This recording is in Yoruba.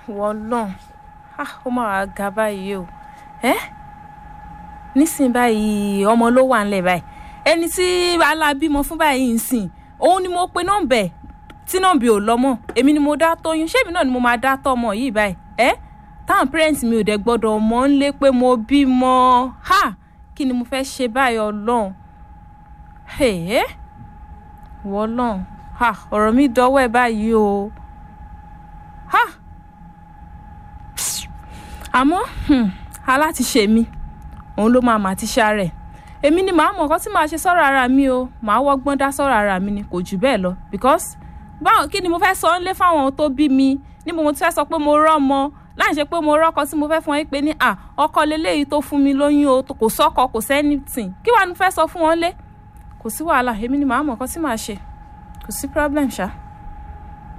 wọ́n lọ́n ó máa wá ga báyìí o ẹ́ nísìn báyìí ọmọ ló wà ńlẹ̀ báyìí ẹni tí alábímọ fún báyìí ń sìn òun ni mo pe nọ́mbà ẹ̀ tí nọ́mbà ò lọ́mọ èmi ni mo dá tóyún ṣébi náà ni mo máa dá tọ́mọ yìí báyìí ẹ́ táwọn parents mi ò dẹ̀ gbọ́dọ̀ mọ̀ ń lé pé mo bímọ ha kí ni mo fẹ́ ṣe báyìí ọlọ́run ẹ̀ wọ́n lọ́n ha ọ̀rọ̀ mi dọ́wọ́ ẹ̀ báyìí o ha àmọ́ alátiṣe mi òun ló máa mà ti ṣàrẹ̀ èmi ni màá mọ̀ nǹkan tí màá ṣe sọ́rọ̀ ara mi o màá wọ́gbọ́n dá sọ́rọ̀ ara mi ni kò jù bẹ́ẹ̀ lọ because báwo kí ni mo fẹ́ sọ ń lé fáwọn tó bí mi níbo mo ti fẹ́ sọ pé mo rọ́mọ láì ṣe pé mo rọ́kọ tí mo fẹ́ fún wọn pé ní à ọkọ leléyìí tó fún mi lóyún o kò sọ́kọ kò sẹ́nìtìn kí wàá ní fẹ́ sọ fún wọn lé kò sí wàhálà èmi ni màá mọ̀ nǹkan tí màá ṣe kò sí problem ṣá.